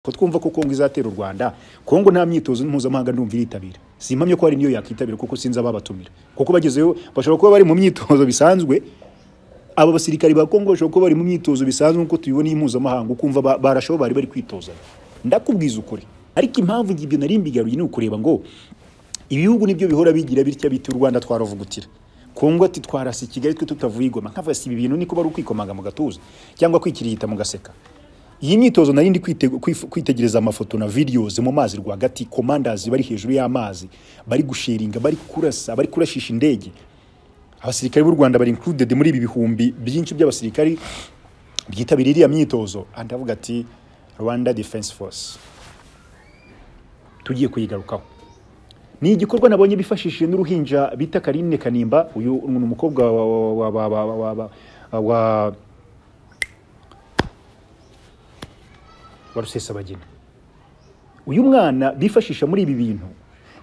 ko twumva ko Kongo izatera u Rwanda Kongo nta myitozo mpuzamahanga ndumva iritabira simpamye ko hari niyo yakitabira kuko sinzi ababatumira kuko bagezeyo bashobora kuba bari mu myitozo bisanzwe aba basirikari ba Kongo bashobora kuba bari mu myitozo bisanzwe nk'uko tubibona iyi mpuzamahanga ukumva ba- barashaho bari bari kwitozanya ndakubwiza ukuri ariko impamvu ibyo nari mbigaruye ni ukureba ngo ibihugu nibyo bihora bigira bitya biti u Rwanda twaravugutira Kongo ati twarasi Kigali twe tutavuye igoma nkavuga si ibi bintu niko bari ukwikomanga mu gatuza cyangwa kwikirigita mu gaseka iyi myitozo nari ndi kwite- kwif- kwitegereza amafoto na videos mu mazi rwagati commanders bari hejuru y'amazi bari gusheringa bari kurasa bari kurashisha indege abasirikare b'u Rwanda bari included muri ibi bihumbi byinshi by'abasirikari byitabiriye iriya myitozo ahandi avuga ati Rwanda Defense Force tugiye kuyigarukaho ni igikorwa nabonye bifashishije n'uruhinja bita Karine Kanimba uyu ni umukobwa wa wa wa wa wa, wa, wa, wa wa rusesabagina uyu mwana bifashisha muri ibi bintu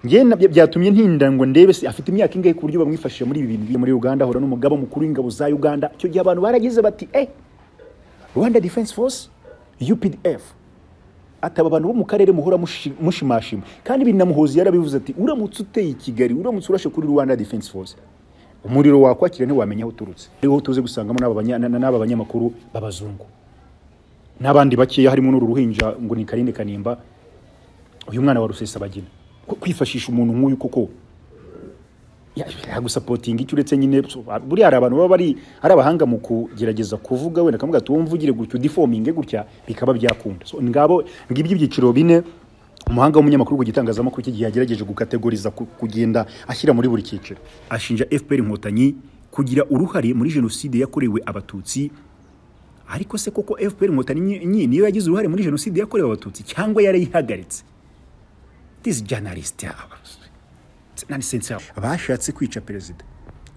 njye na- bya- byatumye ntinda ngo ndebe se afite imyaka ingahe ku buryo bamwifashisha muri ibi bintu Iyo muri uganda ahura n'umugaba mukuru w'ingabo za uganda icyo gihe abantu baragize bati eh rwanda defense force updf ataba abantu bo mu karere muhora mushi- mushimashima kandi binamuhozi yarabivuze ati uramutse uteye i kigali uramutse urashe kuri rwanda defense force umuriro wakwakira ntiwamenya aho uturutse ariho tuze gusangamo n'aba banya- na- n'aba banyamakuru b'abazungu n'abandi bakeya harimo n'uru ruhinja ngo ni Karine Kanimba uyu mwana wa Rusesabagina Ko kwifashisha umuntu nk'uyu koko yagusapotinga icyo uretse nyine so, buriya hari abantu baba bari ari abahanga mu kugerageza kuvuga wenda kamuga tuwo mvugire gutya udifominge gutya bikaba byakunda so, ngabo ngibyo ibyiciro bine umuhanga w'umunyamakuru ku gitangazamakuru cy'igihe yagerageje gukategoriza ku- kugenda ashyira muri buri cyiciro ashinja FPR inkotanyi kugira uruhare muri jenoside yakorewe abatutsi ariko se koko FPR inkotanyi nyi- nyi niyo yagize uruhare muri jenoside yakorewe abatutsi cyangwa yarayihagaritse this journalist yaba nonsense yaba bashatse kwica perezida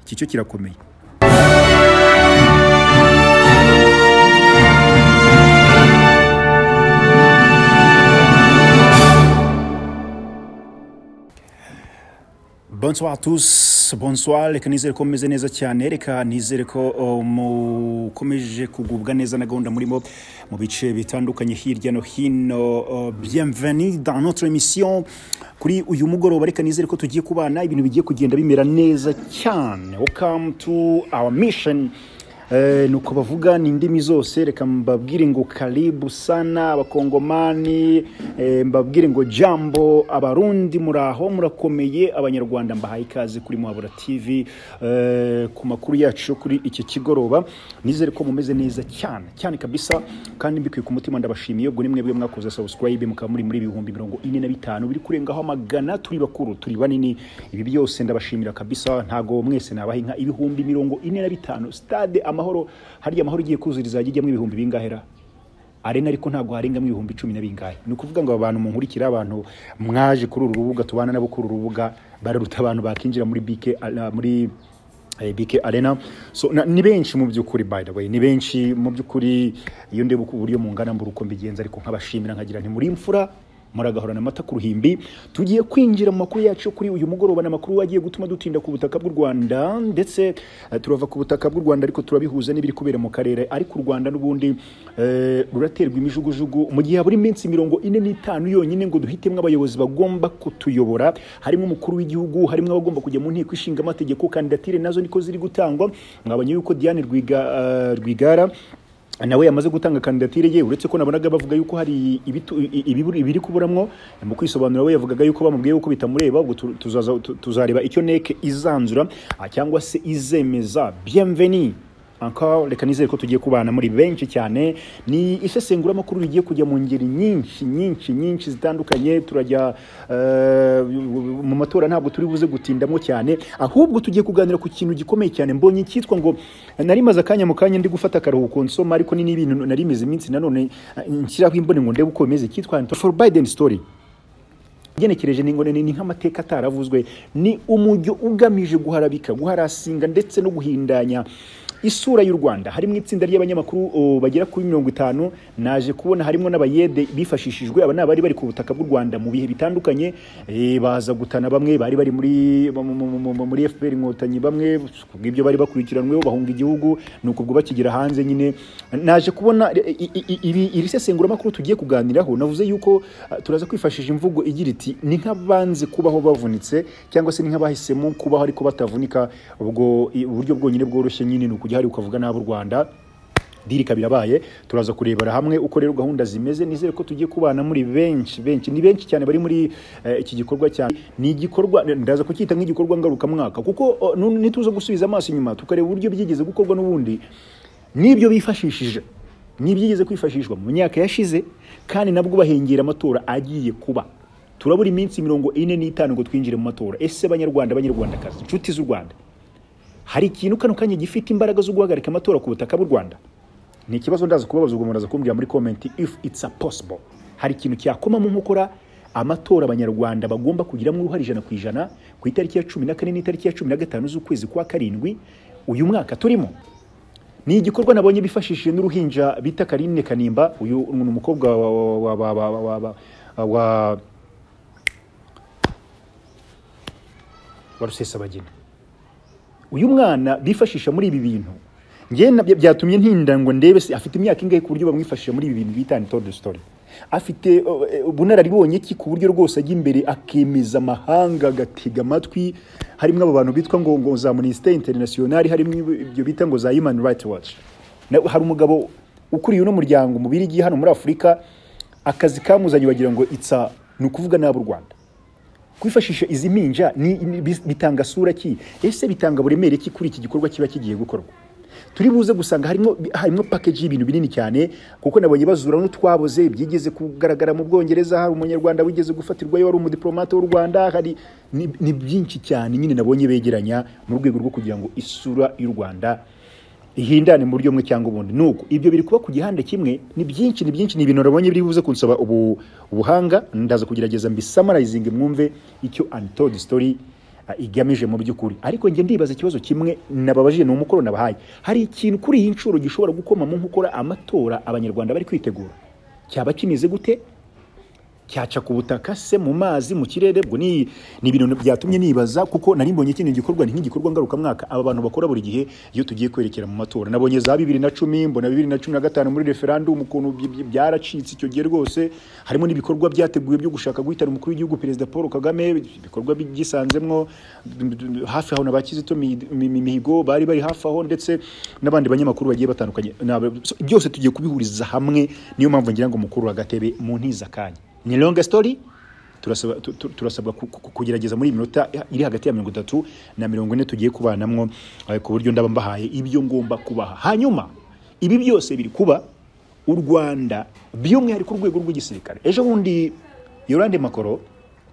iki cyo kirakomeye Bonsoir tous, bonsoir, reka nizere ko mumeze neza cyane, reka nizere ko uh, mukomeje kugubwa neza na gahunda murimo mu bice bitandukanye hirya no hino. uh, Bienvenue dans notre émission kuri uyu mugoroba, reka nizere ko tugiye kubana ibintu bigiye kugenda bimera neza cyane. Welcome to our mission Eh, ni uko bavuga ni indimi zose reka mbabwire ngo karibu sana abakongomani eh, mbabwire ngo jambo abarundi muraho murakomeye abanyarwanda mbahaye ikaze kuri muhabura tv eh, ku makuru yacu yo kuri iki kigoroba nizere ko mumeze neza cyane cyane kabisa kandi mbikuye ku mutima ndabashimiye ubwo nimwe bwe mwakoze subscribe mukaba muri muri ibihumbi mirongo ine na bitanu biri kurengaho amagana turi bakuru turi banini ibi byose ndabashimira kabisa ntago mwese nabaha inka ibihumbi mirongo ine na bitanu stade amahoro harya amahoro igiye kuzura izajya ijyamo ibihumbi bingahera arena ariko ntabwo harengamo ibihumbi cumi na bingahe ni ukuvuga ngo aba bantu munkurikira abantu mwaje kuri uru rubuga tubana nabo kuri uru rubuga bararuta abantu bakinjira muri bike ala- muri eh, BK Arena so na, ni benshi mu by'ukuri by the way ni benshi mu by'ukuri iyo ndeba uko- uburyo mungana mbura uko mbigenza ariko nkabashimira nkagira nti muri imfura muragahorana amata ku ruhimbi tugiye kwinjira mu makuru yacu yo kuri uyu mugoroba ni amakuru agiye gutuma dutinda ku butaka bw'u rwanda ndetse eh, turava ku butaka bw'u rwanda ariko turabihuza n'ibiri kubera mu karere ariko u rwanda n'ubundi eh, ruraterwa imijugujugu mu gihe habura iminsi mirongo ine n'itanu yonyine ngo duhitemo abayobozi bagomba kutuyobora harimo umukuru w'igihugu harimo abagomba kujya mu nteko ishinga amategeko kandidatire nazo niko ziri gutangwa mwabonye yuko diane Rwiga, eh, rwigara nawe yamaze gutanga kandidatire ye uretse ko nabonaga bavuga yuko hari ibitu- i- ibibura- ibiri kuburamwo mu kwisobanura we yavugaga yuko bamubwiye yuko bitamureba ubwo tu- tuzaza- tu- tuzareba icyo neke izanzura ah, cyangwa se izemeza bienveni encore reka nizere ko tugiye kubana muri benshi cyane ni isesenguramakuru rigiye kujya mu ngeri nyinshi nyinshi nyinshi zitandukanye turajya eh, mu matora ntabwo turi buze gutindamo cyane ahubwo tugiye kuganira ku kintu gikomeye cyane mbonye icyitwa ngo nari maze akanya mu kanya ndi gufata akaruhuko nsoma ariko ni n'ibintu nari maze iminsi nanone eh, nshyiraho imboni ngo ndebe uko bimeze cyitwa for Biden story ugenekereje ni ngo ni ni nk'amateka ataravuzwe ni umujyo ugamije guharabika guharasinga ndetse no guhindanya isura y'u rwanda harimo itsinda ry'abanyamakuru oh, bagera kuri mirongo itanu naje kubona harimo n'abayede bifashishijwe aba ni abari bari ku butaka bw'u rwanda mu bihe bitandukanye eh, baza gutana bamwe bari bari muri mu- mu- mu- mu- muri fpr inkotanyi bamwe kubw'ibyo bari bakurikiranweho bahunga igihugu ni uko ubwo bakigera hanze nyine naje kubona eh, i- i- i- iri iri sesenguramakuru tugiye kuganiraho navuze yuko ah, turaza kwifashisha imvugo igira iti ni nk'abanze kubaho bavunitse cyangwa se ni nk'abahisemo kubaho ariko batavunika ubwo i- uburyo bwonyine bworoshye nyine ni ukujya hari ukavuga nabi u rwanda diri ikaba irabaye turaza kurebera hamwe uko rero gahunda zimeze nizere ko tugiye kubana muri benshi benshi ni benshi cyane bari muri eh, iki gikorwa cyane ni igikorwa ndaza kucyita nk'igikorwa ngarukamwaka kuko oh, nu- nituza gusubiza amaso inyuma tukareba uburyo byigeze gukorwa n'ubundi n'ibyo bifashishije n'ibyigeze kwifashishwa mu myaka yashize kandi nabwo bahengera amatora agiye kuba turabura iminsi mirongo ine n'itanu ngo twinjire mu matora ese banyarwanda banyarwandakazi inshuti z'u rwanda hari ikintu kano kanya gifite imbaraga zo guhagarika amatora ku butaka bw'u rwanda ni ikibazo ndaza kubabaza ubwo muraza kumbwira muri komenti if it's a possible hari ikintu cyakomamo nkokora amatora abanyarwanda bagomba kugiramo uruhare ijana ku ijana ku itariki ya cumi na kane n'itariki ya cumi na gatanu z'ukwezi kwa karindwi uyu mwaka turimo ni igikorwa nabonye bifashishije n'uruhinja bita Karine Kanimba uyu ni umukobwa wa wa wa wa wa wa wa wa wa rusesabagina uyu mwana bifashisha muri ibi bintu ngewe na- byatumye ntinda ngo ndebe se afite imyaka ingahe ku buryo bamwifashisha muri ibi bintu bita told story afite uh, eh, ubunararibonye ki ku buryo rwose ajya imbere akemeza amahanga agatega amatwi harimo abo bantu bitwa ngo, ngo za Amnesty International harimo ibyo bita ngo za Human Rights Watch Na- hari umugabo ukuriye uno muryango mu birigi hano muri Afurika akazi kamuzanye wagira ngo itsa ni ukuvuga nabi u Rwanda kwifashisha izi mpinja ni- ni- bis- bitanga sura ki ese bitanga buremere ki kuri iki gikorwa kiba kigiye gukorwa turi buze gusanga harimo harimo package y'ibintu binini cyane kuko nabonye bazura n'utwaboze byigeze kugaragara mu Bwongereza hari umunyarwanda wigeze gufatirwayo wari umudipolomate w'u Rwanda hari ni, ni byinshi cyane nyine nabonye begeranya mu rwego rwo kugira ngo isura y'u Rwanda ihindane mu buryo bumwe cyangwa ubundi nuko ibyo biri kuba ku gihande kimwe ni byinshi ni byinshi ni ibintu nabonye biri buze kunsaba ubu ubuhanga ndaza kugerageza mbisamarayizinge mwumve icyo untold story ah, igamije mu by'ukuri ariko njye ndibaza ikibazo kimwe nababajije ni umukoro nabahaye hari ikintu kuri iyi nshuro gishobora gukoma mu nkokora amatora abanyarwanda bari kwitegura cyaba kimeze gute cyaca ku butaka se mu mazi mu kirere ubwo ni ni ibintu byatumye nibaza kuko nari mbonye kino gikorwa ni nk'igikorwa ngarukamwaka aba bantu bakora buri gihe iyo tugiye kwerekera mu matora nabonye za bibiri na cumi mbona bibiri na cumi na gatanu muri referandumu ukuntu byi- byi- byaracitse icyo gihe rwose harimo n'ibikorwa byateguwe byo gushaka guhitana umukuru w'igihugu perezida paul kagame ibikorwa byisanzemwo hafi aho na ba kizito Mi- Mi- Mi- mihigo bari bari hafi aho ndetse n'abandi banyamakuru bagiye batandukanye Naba- byose tugiye kubihuriza hamwe niyo mpamvu ngira ngo mukuru wa gatebe muntiza akanya ni longa story turasaba tu- tu- turasabwa ku- ku- kugerageza muri iyi minota iri hagati ya mirongo itatu na mirongo ine tugiye kubanamwo eh, ku buryo ndaba mbahaye ibyo ngomba kubaha hanyuma ibi byose biri kuba u rwanda by'umwihariko urwego rw'igisirikare ejo bundi yorande makoro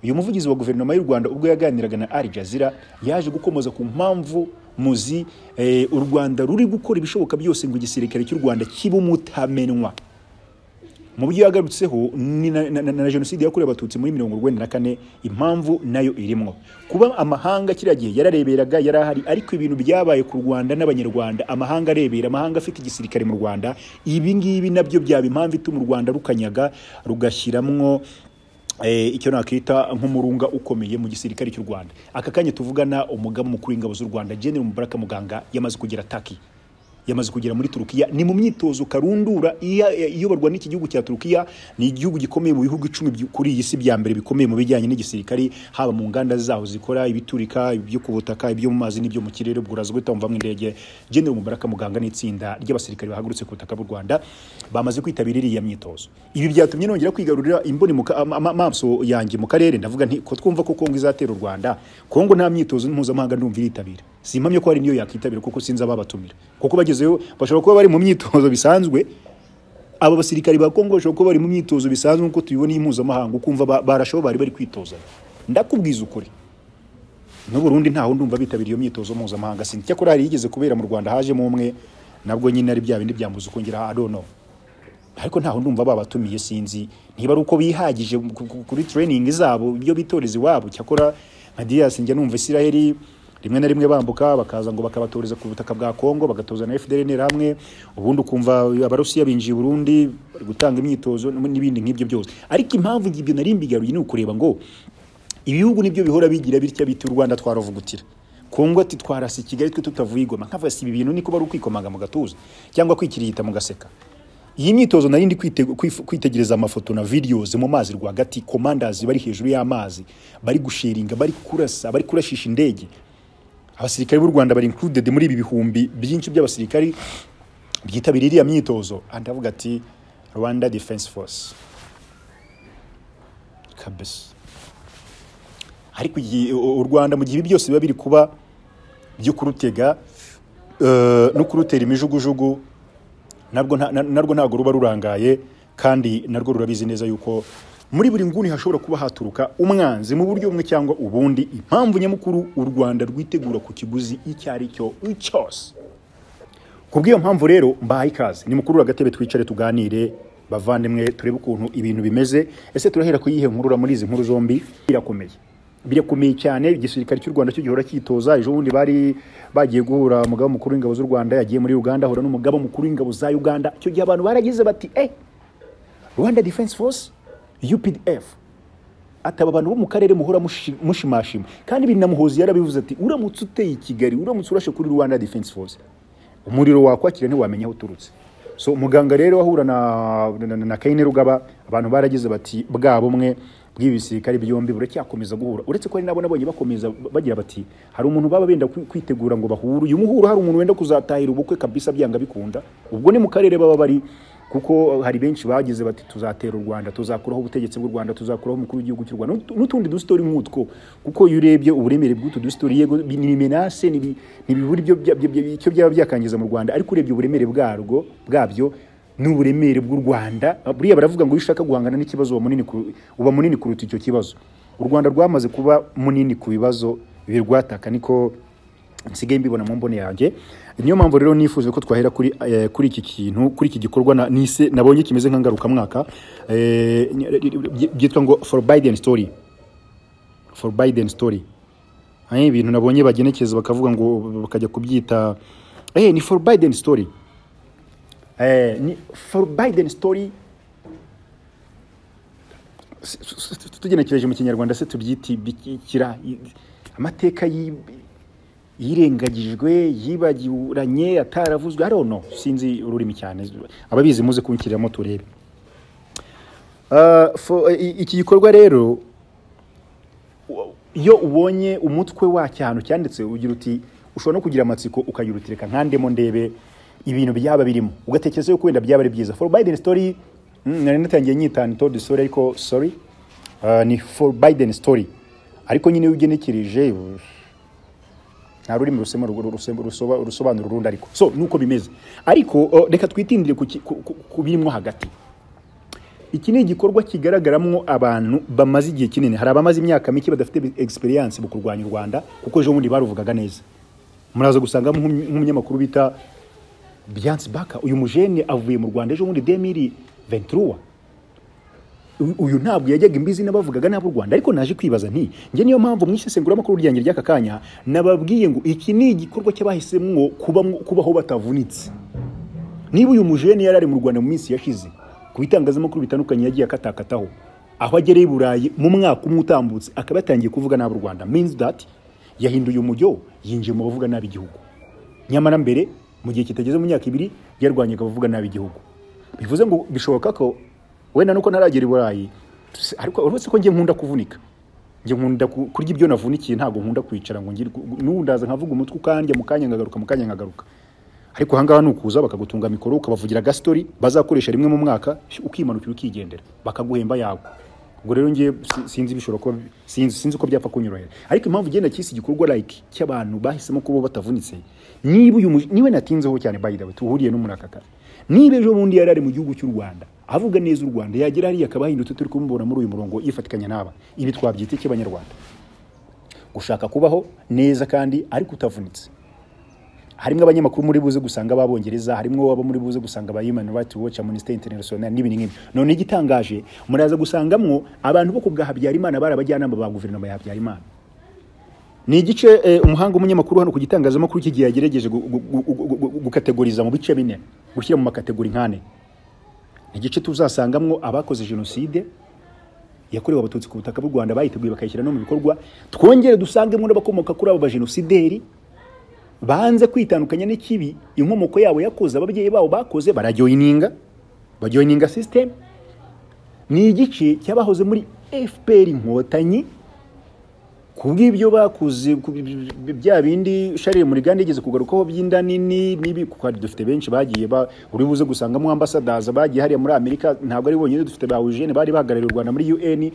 uyu muvugizi wa guverinoma y'u rwanda ubwo yaganiraga na al jazeera yaje gukomoza ku mpamvu muzi eh, u rwanda ruri gukora ibishoboka byose ngo igisirikare cy'u rwanda kibe umutamenwa mu byo yagarutseho ni na, na, na, na jenoside yakorewe abatutsi muri mirongo urwenda na kane impamvu nayo irimo kuba amahanga kiriya gihe yarareberaga yari ahari ariko ibintu byabaye ku rwanda n'abanyarwanda amahanga arebera amahanga afite igisirikare mu rwanda ibi ngibi nabyo byaba impamvu ituma u rwanda rukanyaga rugashyiramo eh, icyo nakita nk'umurunga ukomeye mu gisirikare cy'u rwanda aka kanya tuvugana umugaba mukuru w'ingabo z'u rwanda general mubaraka muganga yamaze kugera taki yamaze kugera muri turukiya ni mu myitozo karundura iya- iyoborwa n'iki gihugu cya turukiya ni igihugu gikomeye mu bihugu icumi byu- kuri iyi si bya mbere bikomeye mu bijyanye n'igisirikare haba mu nganda zaho zikora ibiturika ibyo ku butaka ibyo mu mazi n'ibyo mu kirere ubwo uraza guhita wumvamo indege general mubaraka muganga n'itsinda ry'abasirikare bahagurutse ku butaka bw'u rwanda bamaze kwitabira iriya myitozo ibi byatumye nongera kwigarurira imboni mu ka- ama- ama- amaso yanjye mu karere ndavuga nti ko twumva ko kongo izatera u rwanda kongo nta myitozo mpuzamahanga ndumva iritabira simpamye ko hari niyo yakitabira kuko sinzi ababatumira kuko bagezeyo bashobora kuba bari mu myitozo bisanzwe aba basirikari ba Kongo bashobora kuba bari mu myitozo bisanzwe nk'uko tubibona iyi mpuzamahanga ukumva ba- barashaho bari bari kwitozanya ndakubwiza ukuri n'u Burundi ntaho ndumva bitabiriye iyo myitozo mpuzamahanga sinzi cyakora hari yigeze kubera mu Rwanda hajemo umwe nabwo nyine ari bya bindi byambuza ukongera I don't know ariko ntaho ndumva babatumiye sinzi ntiba ari uko bihagije ku- ku- kuri training zabo ibyo bitoreza iwabo cyakora nka Dias njya numva Isiraheli rimwe na rimwe bambuka bakaza ngo bakabaturiza ku butaka bwa Kongo bagatoza na FDL hamwe ubundi ukumva abarusiya binjiye i Burundi bari gutanga imyitozo n'ibindi nk'ibyo byose ariko impamvu ibyo nari mbigaruye ni ukureba ngo ibihugu nibyo bihora bigira bitya biti u Rwanda twaravugutira Kongo ati twarasi Kigali twe tutavuye igoma nkava si ibi bintu niko bari ukwikomanga mu gatuza cyangwa kwikirigita mu gaseka iyi myitozo narindi kwitegereza amafoto na videos mu mazi rwagati commanders bari hejuru y'amazi bari gushiringa bari kurasa bari kurashisha indege abasirikare b'u Rwanda bari included muri ibi bihumbi byinshi by'abasirikari byitabira iriya myitozo andavuga ati Rwanda Defense Force kabisa ariko u Rwanda mu gihe byose biba biri kuba byo kurutega no kurutera imijugujugu narwo ntabwo ruba rurangaye kandi narwo rurabizi neza yuko muri buri nguni hashobora kuba haturuka umwanzi mu buryo bumwe cyangwa ubundi impamvu nyamukuru u rwanda rwitegura ku kiguzi icyo ari cyo cyose ku bw'iyo mpamvu rero mbahaye ikaze ni mukuru agatebe twicare tuganire bavandimwe turebe ukuntu ibintu bimeze ese turahera ku yihe nkuru muri izi nkuru zombi birakomeye birakomeye cyane igisirikare cy'u rwanda cyo gihora cyitoza ejo bundi bari bagiye guhura umugaba mukuru w'ingabo z'u rwanda yagiye muri uganda ahura n'umugaba mukuru w'ingabo za uganda icyo gihe abantu baragize bati eh rwanda defense force updf ataba abantu bo mu karere muhora mushimashima kandi binamuhozi yarabivuze ati uramutse uteye i kigali uramutse urashe kuri rwanda defense force umuriro wakwakira ntiwamenya aho uturutse so muganga rero ahura na, na, na, na kaine rugaba abantu baragize bati bwa bumwe bw'ibisirikare byombi buracyakomeza guhura uretse ko ari nabo nabonye bakomeza bagira bati hari umuntu baba benda kwitegura ngo bahure uyu muhuro hari umuntu wenda kuzatahira ubukwe kabisa byanga bikunda ubwo ni mu karere baba bari kuko hari benshi bagize bati tuzatera u Rwanda tuzakuraho ubutegetsi bw'u Rwanda tuzakuraho umukuru w'igihugu cy'u Rwanda n'utundi dusitori nk'utwo kuko iyo urebye uburemere bw'utu dusitori yego ni menace ni ibiburi icyo byaba byakangiza mu Rwanda ariko urebye uburemere bwarwo bwabyo n'uburemere bw'u Rwanda buriya baravuga ngo iyo ushaka guhangana n'ikibazo uba munini uba munini kuruta icyo kibazo u Rwanda rwamaze kuba munini ku bibazo birwataka niko nsigaye mbibona mu mbone yanjye niyo mpamvu rero nifuje ko twahera kuri kuri iki kintu kuri iki gikorwa nise nabonye kimeze nk'ingarukamwaka byitwa ngo for Biden story for Biden story ibintu nabonye bagenekeza bakavuga ngo bakajya kubyita ni for Biden story ni for Biden story tugenekereje mu kinyarwanda se tubyita ibikira amateka yirengagijwe yibagiranye ataravuzwe ari no sinzi ururimi cyane ababizi muze kubikiriramo turebe iki gikorwa rero iyo ubonye umutwe w'ahantu cyanditse ugira uti ushobora no kugira amatsiko ukagira uti reka nkandemo ndebe ibintu byaba birimo ugatekereza yuko wenda byaba ari byiza for Biden story nari natangiye nyitana told story ariko sorry ni for Biden story ariko nyine ugenekereje nta rurimi rusobanura urundi ariko so nuko bimeze ariko reka twitindire ku birimo hagati iki ni igikorwa kigaragaramo abantu bamaze igihe kinini hari abamaze imyaka mike badafite experience mu kurwanya u Rwanda kuko ejo bundi baruvugaga neza muraza gusangamo nk'umunyamakuru bita Byansi Baka uyu mujene avuye mu Rwanda ejo bundi demiri venturuwa uyu ntabwo yajyaga imbizi n'abavugaga n'ab'u Rwanda ariko naje kwibaza nti njye niyo mpamvu mu isesenguramakuru ryanjye ry'aka kanya nababwiye ngo iki ni igikorwa cy'abahisemwo kubaho batavunitse niba uyu mujene yari ari mu Rwanda mu minsi yashize ku bitangazamakuru bitandukanye yagiye akatakataho aho agereye i Burayi mu mwaka umwe utambutse akaba yatangiye kuvuga n'ab'u Rwanda means that yahinduye umujyo yinjiye mu bavuga nabi igihugu nyamara mbere mu gihe kitageze mu myaka ibiri yarwanyaga abavuga nabi igihugu bivuze ngo bishoboka ko wenda nuko ntaragera i burayi ariko uretse ko njye nkunda kuvunika njye nkunda kurya ibyo navunikiye ntabwo nkunda kwicara ngo n'ubu ndaza nkavuga umutwe ukandya mu kanya nkagaruka mu kanya nkagaruka ariko ahangaha ni ukuza bakagutunga mikoro ukabavugira agastori bazakoresha rimwe mu mwaka ukimanukira ukigendera bakaguhemba yawe ubwo rero njye sinzi bishobora kuba sinzi sinzi ko byapfa kunyorohera ariko impamvu igenda cy'isi gikorwa like cy'abantu bahisemo kuba batavunitse niba uyu niwe natinzeho cyane by the way tuhuriye no muri aka kazi niba ejo bundi yari ari mu gihugu cy'u Rwanda avuga neza u Rwanda yagera hariya akaba hindutse turi kumubona muri uyu murongo yifatikanya n'aba ibi twabyita icy'abanyarwanda gushaka kubaho neza kandi ariko utavunitse harimo abanyamakuru muri buze gusanga ababongereza harimo abo muri buze gusanga aba Human Rights Watch Amnesty International n'ibindi nk'ibyo none igitangaje muraza gusangamwo abantu bo ku bwa Habyarimana bari abajyanama ba guverinoma ya Habyarimana ni igice eh, umuhanga umunyamakuru hano ku gitangazamakuru cy'igihe yagerageje gu- gu- gu- gu- gu- gu- gukategoriza mu bice bine gushyira mu makategori nk'ane ni igice tuzasangamwo abakoze jenoside yakorewe abatutsi ku butaka bw'u rwanda bayiteguye bakayishyira no mu bikorwa twongere dusangemo n'abakomoka kuri abo bajenosideri banze kwitandukanya n'ikibi inkomoko yabo yakoze ababyeyi babo bakoze barajoyininga bajoyininga sisiteme ni igice cyabahoze muri fpr inkotanyi ku bw'ibyo bakuze ku bi- bi- bi- bya bindi sharire muriganda yigeze kugarukaho by'inda nini n'ibi kuko hari- dufite benshi bagiye ba- uri buze gusangamo ambasadaza bagiye hariya muri amerika ntabwo ari bonyine dufite ba eugene bari bahagarariye u rwanda muri un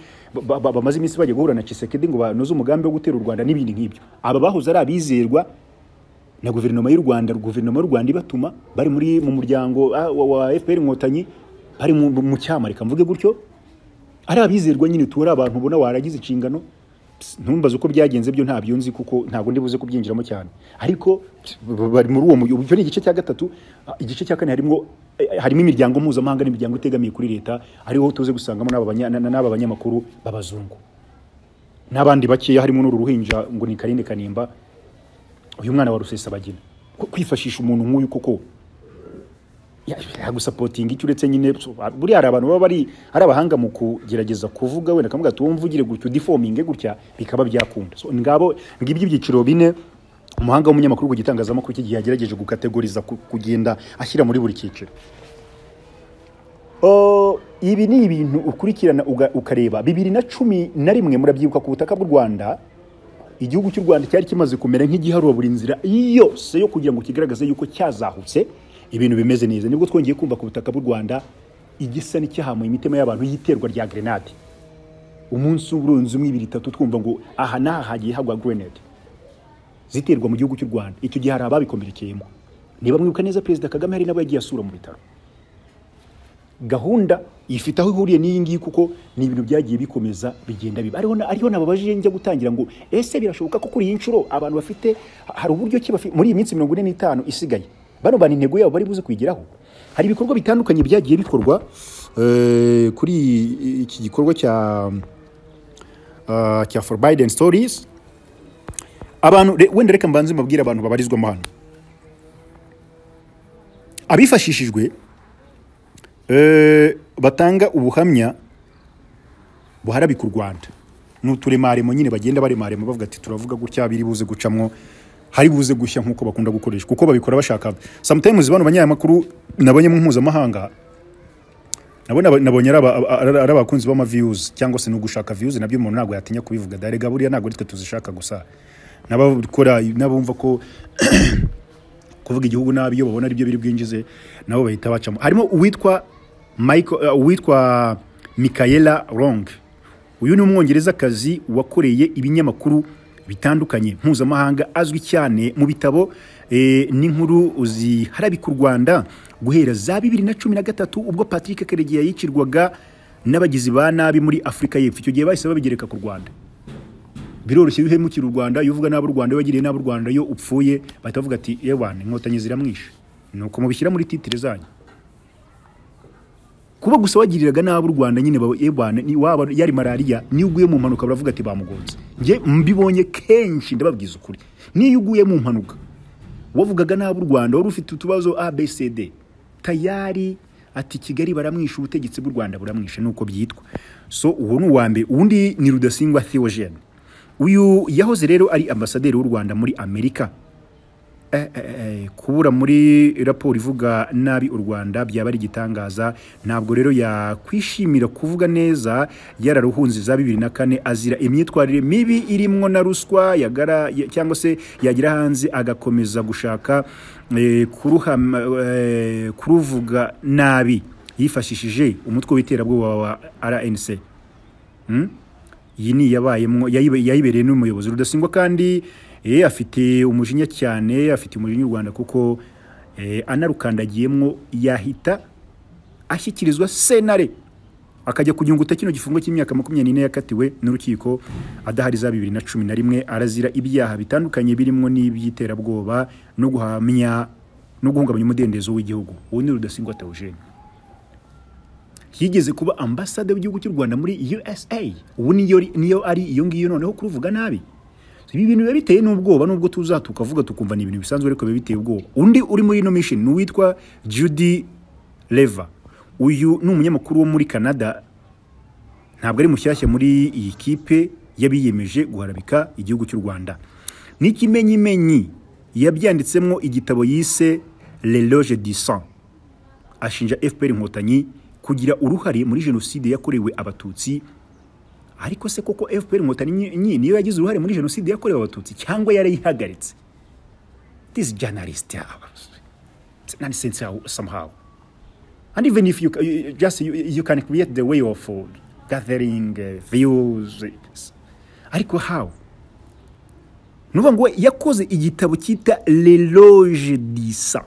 ba- ba- bamaze iminsi bajya guhura na cisekedi ngo banoze umugambi wo gutera u rwanda n'ibindi nk'ibyo aba bahoze ari abizerwa na guverinoma y'u rwanda guverinoma y'u rwanda ibatuma bari muri mu muryango ah, wa, wa fpr inkotanyi bari mu, mu cyama reka mvuge gutyo ari abizerwa nyine tubura abantu ubona waragize inshingano Ps, ntumbaze uko byagenze byo ntabyo nzi kuko ntabwo ndi buze kubyinjiramo cyane ariko ps, b- bari muri uwo mugi icyo ni igice cya gatatu Ah, igice cya kane harimo eh, harimo imiryango mpuzamahanga n'imiryango itegamiye kuri leta ariho tuze gusangamo n'aba banya- na- n'aba banyamakuru b'abazungu n'abandi bakeya harimo n'uru ruhinja ngo ni karinde kanimba uyu mwana wa rusesabagina Ko kwifashisha umuntu nk'uyu koko ya- yagusapotinga icyo uretse nyine so, buriya hari abantu baba bari ari abahanga mu kugerageza kuvuga wenda kamuga tuwumva ugire gutya udifominge gutya bikaba byakunda so, ngabo ngibyo ibyiciro bine umuhanga w'umunyamakuru ku gitangazamakuru cy'igihe yagerageje gukategoriza ku- kugenda ashyira muri buri cyiciro Oh, ibi ni ibintu ukurikirana uga- ukareba bibiri na cumi na rimwe murabyibuka ku butaka bw'u rwanda igihugu cy'u rwanda cyari kimaze kumera nk'igiharura buri nzira yose yo kugira ngo kigaragaze yuko cyazahutse ibintu bimeze neza nibwo twongeye kumva ku butaka bw'u rwanda igisa n'icyahamuye imitima y'abantu y'iterwa rya grenade umunsi urenze umwe ibiri itatu twumva ngo aha n'aha hagiye hagwa grenade ziterwa mu gihugu cy'u rwanda icyo gihe hari ababikomerekeyemo niba mwibuka neza perezida kagame hari n'abo yagiye asura mu bitaro gahunda ifite aho ihuriye n'iyi ngiyi kuko ni ibintu byagiye bikomeza bigenda biba ariho na- ariho nababajije njya gutangira ngo ese birashoboka ko kuri iyi nshuro abantu bafite hari uburyo ki bafi- muri iyi minsi mirongo ine n'itanu isigaye bano bana intego yabo bari buze kuyigeraho hari ibikorwa bitandukanye byagiye bikorwa eh, kuri iki gikorwa cya ah, cya forbidden stories abantu re- wenda reka mbanze mbabwire abantu babarizwamo hano abifashishijwe Eh, batanga ubuhamya buharabika u rwanda ni uturemaremo nyine bagenda baremaremo bavuga ati turavuga gutya biri buze gucamwo hari buze gushya nk'uko bakunda gukoresha kuko babikora bashaka sometimes bano banyamakuru nabonye mu mpuzamahanga nabo naba- nabonye ari aba- aba- ari- ari abakunzi b'ama views cyangwa se ni ugushaka views nabyo umuntu ntabwo yatinya kubivuga darega buriya ntabwo ari twe tuzishaka gusa n'abakora n'abumva ko kuvuga igihugu nabi iyo babona aribyo biri bwinjize nabo bahita bacamo harimo uwitwa Michael, uh, uwitwa Michaela Wrong uyu ni umwongerezakazi wakoreye ibinyamakuru bitandukanye mpuzamahanga azwi cyane mu bitabo eh, n'inkuru ziharabika u Rwanda guhera za bibiri na cumi na gatatu ubwo Patrick Karegeya yicirwaga n'abagizi ba nabi muri Afurika y'Epfo icyo gihe bahise babigereka ku Rwanda biroroshye iyo uhemukira u Rwanda iyo uvuga n'ab'u Rwanda iyo wagiriye n'ab'u Rwanda iyo upfuye bahita bavuga ati yewe inkotanyi ziramwishe ni uko mubishyira muri titire zanyu kuba gusa wagiriraga n'ab'u Rwanda nyine baba ebana ni waba yari malariya niyo uguye mu mpanuka baravuga ati bamugonze njye mbibonye kenshi ndababwiza ukuri niyo uguye mu mpanuka wavugaga n'ab'u Rwanda wari ufite utubazo ABCD tayari ati Kigali baramwisha ubutegetsi bw'u Rwanda buramwisha nuko byitwa so uwo ni uwambere uwundi ni Rudasingwa Theogene uyu yahoze rero ari ambasaderi w'u Rwanda muri Amerika Eh, eh, eh, kubura muri raporo ivuga nabi u rwanda byaba ari igitangaza ntabwo rero yakwishimira kuvuga neza yararuhunze za bibiri na kane azira imyitwarire mibi irimwo na ruswa yagara ya- cyangwa se yagira hanze agakomeza gushaka eh, kuruhama, eh, kuruvuga nabi yifashishije umutwe w'iterabwoba wa rnc iyi ni iyabayemo yayibe- yayibereye n'umuyobozi rudasingwa kandi eh, afite umujinya cyane afite umujinya u rwanda kuko eh, anarukandagiyemo yahita ashyikirizwa senare akajya kunyunguta kino gifungo cy'imyaka makumyabiri n'ine yakatiwe n'urukiko adahari za bibiri na cumi na rimwe arazira ibyaha bitandukanye birimo n'iby'iterabwoba no guhamya no guhungabanya umudendezo w'igihugu uwo ni rudasingwa teogene yigeze kuba ambasade w'igihugu cy'u rwanda muri usa ubu niyo niyo ari iyo ngiyo noneho kuruvuga nabi ibi bintu biba biteye n'ubwoba nubwo tuza tukavuga tukumva ni ibintu bisanzwe ariko biba biteye ubwoba undi uri muri ino mission ni uwitwa judy leva uyu ni umunyamakuru wo muri canada ntabwo ari mushyashya muri iyi kipe y'abiyemeje guharabika igihugu cy'u rwanda n'ikimenyimenyi yabyanditsemo igitabo yise le loge du sang ashinja fpr inkotanyi kugira uruhare muri jenoside yakorewe abatutsi ariko se koko fpr inkotanyi nyi- niyo yagize uruhare muri jenoside yakorewe abatutsi cyangwa yarayihagaritse this journalist yeah, it's nonsense how- somehow and even if you, ca- you- you- just you, you can create the way of uh, gathering uh, views ariko how ni ukuvuga ngo yakoze igitabo cyita leloge disa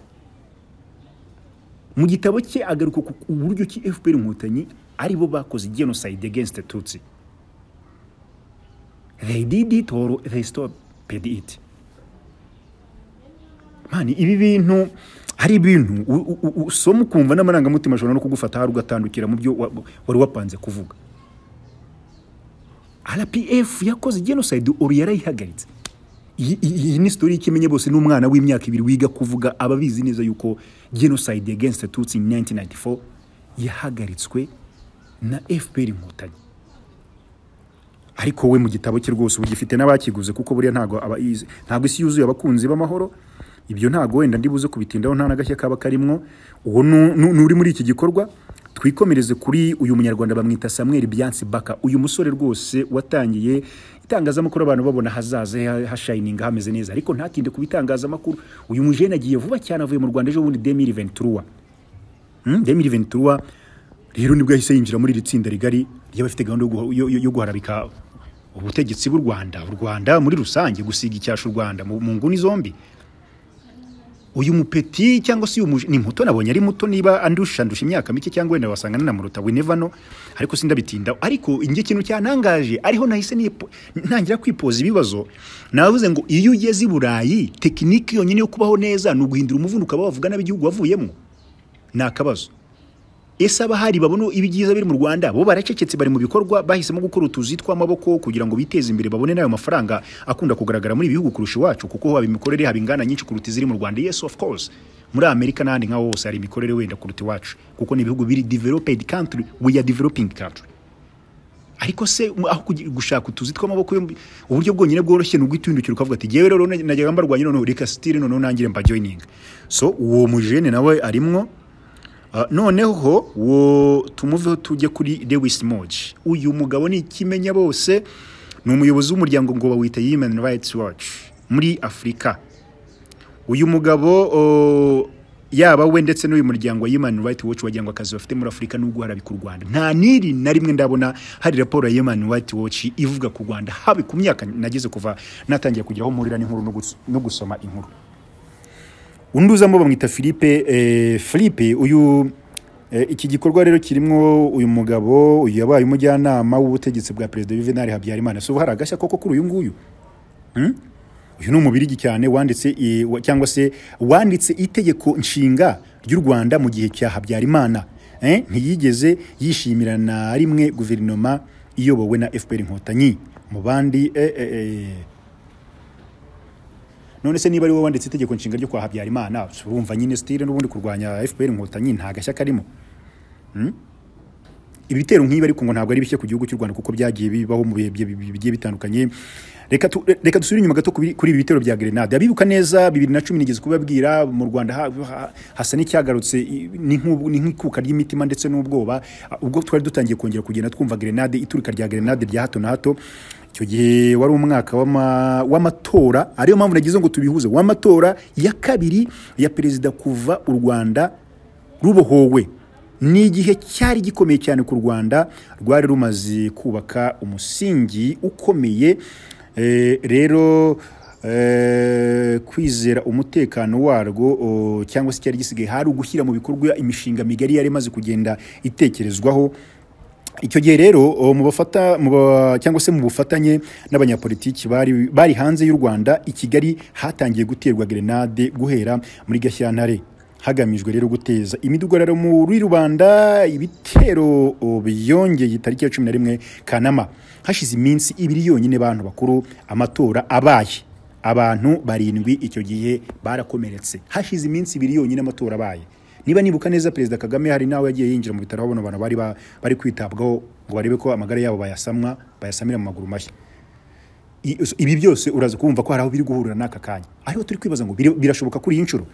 mu gitabo cye agaruka ku ku buryo ki fpr inkotanyi aribo bakoze genocide against tutsi they did it or they stopped it mani ibi bintu hari ibintu u- u- u- usoma ukumva n'amarangamutima ashobora no kugufata hari ugatandukira mu byo wa- wari wapanze kuvuga rpf yakoze genocide or yarayihagaritse iyi- iyi iyi ni sitori y'ikimenye bose n'umwana w'imyaka ibiri wiga kuvuga aba abizi neza yuko genocide against tutsi in 1994 yahagaritswe na fpr inkotanyi ariko we mu gitabo cye rwose ubu gifite n'abakiguze kuko buriya ntabwo aba izi- ntabwo isi yuzuye abakunzi b'amahoro ibyo ntabwo wenda ndibuze kubitindaho nta n'agashya kaba karimwo uwo nu- nu- nuri muri iki gikorwa twikomereze kuri uyu munyarwanda bamwita samuel biansi baka uyu musore rwose watangiye itangazamakuru abantu babona hazaza he- hashayininga hameze neza ariko ntatinde ku bitangazamakuru uyu mujene agiye vuba cyane avuye mu rwanda ejo bundi demiri venturuwa demiri venturuwa rero nibwo yahise yinjira muri iri tsinda rigari ry'abafite gahunda yo guha- yo- yo- yo guharabika ubutegetsi bw'u rwanda u rwanda muri rusange gusiga icyasha u rwanda mu mu nguni zombi uyu mupeti cyangwa se uyu muje ni muto nabonye ari muto niba andusha andusha imyaka mike cyangwa wenda wasanga nanamuruta we never know ariko sindabitindaho ariko inge kintu cyantangaje ariho nahise nipo- ntangira kwipoza ibibazo navuze ngo iyo ugeze i burayi tekiniki yonyine yo kubaho neza ni uguhindura umuvundo ukaba wavuga nabi igihugu wavuyemo ni akabazo ese abahari babona ibyiza biri mu rwanda bo baracecetse bari mu bikorwa bahisemo gukora utuzi tw'amaboko kugira ngo biteze imbere babone n'ayo mafaranga akunda kugaragara muri ibi bihugu kurusha iwacu kuko haba imikorere haba ingana nyinshi kuruta iziri mu rwanda yes of course muri amerika n'ahandi nk'aho hose hari imikorere wenda kuruta iwacu kuko ni ibihugu biri developed country we are developing country ariko se mu- aho kugi- gushaka utuzi tw'amaboko yombi, uburyo bwonyine bworoshye ni uguhindukira ukavuga ati jyewe rero na- najyaga mbarwanya noneho reka sitire noneho nangire mba joining so uwo mujene nawe arimwo Ah, noneho wo tumuveho tujye kuri Lewis Moji uyu mugabo ni ikimenya bose ni umuyobozi w'umuryango ngo bawita Human Rights Watch muri Afurika uyu mugabo o, yaba we ndetse n'uyu muryango wa Human Rights Watch wagira ngo akazi bafite muri Afurika n'ubwo harabika u Rwanda nta niri na rimwe ndabona hari raporo ya Human Rights Watch ivuga ku Rwanda habe ku myaka nageze kuva natangiye kugera aho mpurira n'inkuru no gus- no gusoma inkuru undi uzamo bamwita philippe eh, philippe uyu eh, iki gikorwa rero kirimo uyu mugabo uyu yabaye umujyanama w'ubutegetsi bwa perezida juvenal habyarimana si ubu hari agashya koko kuri uyu nguyu Hmm? uyu ni umubirigi cyane wanditse eh, wa- cyangwa se wanditse itegeko nshinga ry'u rwanda mu gihe cya habyarimana Eh, ntiyigeze yishimira na rimwe guverinoma iyobowe na fpr inkotanyi mu bandi eh, eh, eh, none se niba ari wowe wanditse itegeko nshinga ryo kwa habyarimana urumva nyine sitire n'ubundi kurwanya fpr inkotanyi nta gashya karimo Hmm? ibitero nk'ibi ariko ngo ntabwo ari bishya ku gihugu cy'u rwanda kuko byagiye bibaho mu bihe bi- bi- bigiye bitandukanye reka tu- reka dusubire inyuma gato kuri kuri ibi bitero bya grenade abibuka neza bibiri na cumi nigeze kubabwira mu rwanda ha- ha- hasa n'icyagarutse i- ni nk'ubu- ni nk'ikuka ry'imitima ndetse n'ubwoba Ah, ubwo twari dutangiye kongera kugenda twumva grenade iturika rya grenade rya hato na hato icyo gihe wari umwaka w'ama- w'amatora ariyo mpamvu nagize ngo tubihuze w'amatora ya kabiri ya perezida kuva u rwanda rubohowe ni igihe cyari gikomeye cyane ku rwanda rwari rumaze kubaka umusingi ukomeye Eh, rero eh, kwizera umutekano warwo o, cyangwa se cyari gisigaye hari ugushyira mu bikorwa imishinga migari yari imaze kugenda itekerezwaho icyo gihe rero o, mu bafata mu ba- cyangwa se mu bufatanye n'abanyapolitiki bari bari hanze y'u Rwanda i Kigali hatangiye guterwa grenade guhera muri Gashyantare hagamijwe rero guteza imidugararo muri rubanda ibitero o, byongeye itariki ya cumi na rimwe kanama hashize iminsi ibiri yonyine bantu bakuru amatora abaye abantu barindwi icyo gihe barakomeretse hashize iminsi ibiri yonyine amatora abaye niba nibuka neza perezida kagame hari nawe yagiye yinjira mu bitaro abona abantu bari ba- bari kwitabwaho ngo barebe ko amagara yabo bayasamwa bayasamira mu maguru mashya I- ibi byose uraza kumva ko hari aho biri guhurira n'aka kanya ariho turi kwibaza ngo biri- birashoboka kuri iyi nshuro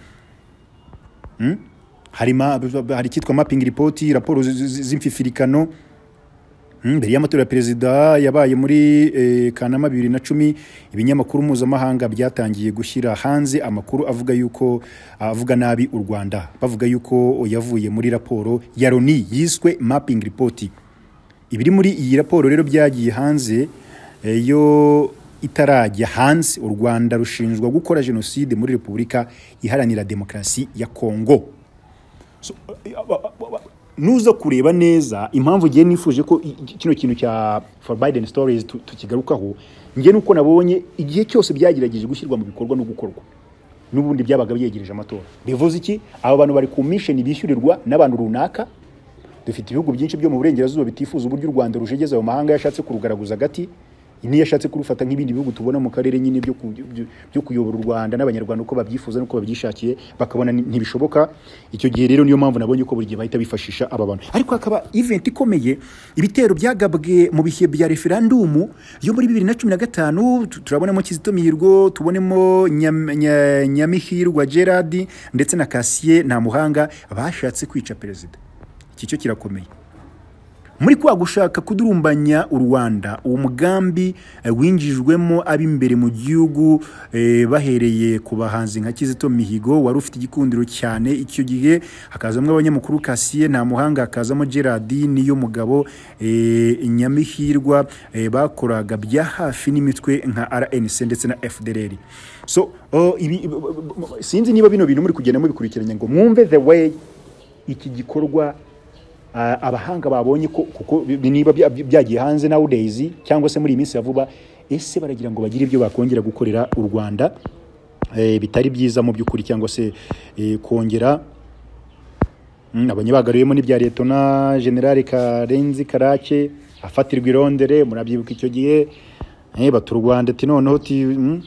Hmm? hari ma- hari icyitwa mapping report raporo z- z- z'imfifirikano Hmm, mbere y'amatora ya perezida yabaye muri eh, kanama bibiri na cumi ibinyamakuru mpuzamahanga byatangiye gushyira hanze amakuru avuga yuko avuga nabi u rwanda bavuga yuko yavuye muri raporo ya loni yiswe mapping report ibiri muri iyi raporo rero byagiye hanze eh, yo itarajya hanze u rwanda rushinjwa gukora jenoside muri repubulika iharanira demokarasi ya kongo So, eh, aba- aba- aba- nuza kureba neza impamvu ngiye nifuje ko i- i- kino kintu cya for biden stories tu- tukigarukaho ngiye nuko nabonye igihe cyose byagerageje gushyirwa mu bikorwa no gukorwa n'ubundi byabaga byegereje amatora bivuze iki aba bantu bari ku misheni bishyurirwa n'abantu runaka dufite ibihugu byinshi byo mu burengerazuba bitifuza uburyo u rwanda rujegeza ayo mahanga yashatse kurugaragaza agati niyo yashatse kurufata nk'ibindi bihugu tubona mu karere nyine byo ku- byo- byo kuyobora u rwanda n'abanyarwanda uko babyifuza n'uko babyishakiye bakabona ni- ntibishoboka icyo gihe rero niyo mpamvu nabonye ko buri gihe bahita bifashisha aba bantu ariko hakaba event ikomeye ibitero byagabwe mu bihe bya referandumu yo muri bibiri na cumi na gatanu tu- turabonamo kizito mihigo tubonemo Nyam- Nya- nyamihirwa gerard ndetse na kasiye ntamuhanga bashatse kwica perezida iki cyo kirakomeye muri kwa gushaka kudurumbanya u rwanda uwo mugambi eh, winjijwemo ab'imbere mu gihugu eh, bahereye ku bahanzi nka kizito mihigo wari ufite igikundiro cyane icyo gihe hakazamo abanyamakuru kasiye nta muhanga hakazamo gerard niyo mugabo eh, nyamihirwa eh, bakoraga bya hafi n'imitwe nka rnc ndetse na fdr so oh, ibi, sinzi niba bino bintu muri kugenda mubikurikiranya ngo mwumve the way iki gikorwa Ah, abahanga babonye ko kuko bi- niba bya- byagiye hanze na days cyangwa se muri iyi minsi ya vuba ese baragira ngo bagire ibyo bakongera gukorera u rwanda eh, bitari byiza mu by'ukuri cyangwa se eh, kongera Mm, abanyabagaruyemo n'ibya letona generale karenzi karake afatirwa irondere murabyibuka icyo gihe eh, bata u rwanda ati noneho ti mm.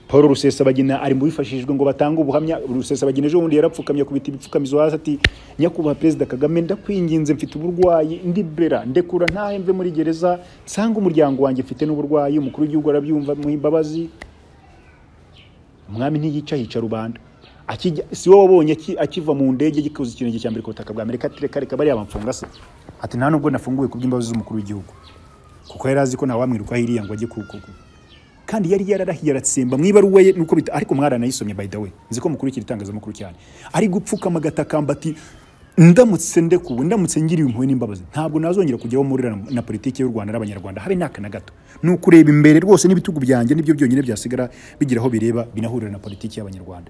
paul rusesabagina ari mu bifashishijwe ngo batange ubuhamya rusesabagina ejo bundi yarapfukamye akubita ibipfukamizo hasi ati nyakubahwa perezida kagame ndakwinginze mfite uburwayi ndibera ndekura ntahemve muri gereza nsanga umuryango wanjye mfite n'uburwayi umukuru w'igihugu arabyumva muha imbabazi umwami ntiyica hica rubanda Akijya- si wowe wabonye aki- akiva mu ndege gikoze ikirenge cya mbere ku butaka bwa amerika ati reka reka bariya bamfunga se ati nta nubwo nafunguwe ku bw'imbabazi z'umukuru w'igihugu kuko yari azi ko ntawamwirukaho iriya ngo ajye kukugu kandi yari yararahiye aratsemba mu ibaruwa ye nuko bita ariko mwaranayisomye by the way nzi ko mukurikira itangazamakuru cyane ari gupfukama agatakamba ati ndamutse ndekuwe ndamutse ngiriwe impuhwe n'imbabazi ntabwo nazongera kujyaho murira na politiki y'u rwanda n'abanyarwanda habe n'aka na gato ni ukureba imbere rwose n'ibitugu byanjye nibyo byonyine byasigara bigira aho bireba binahurira na politiki y'abanyarwanda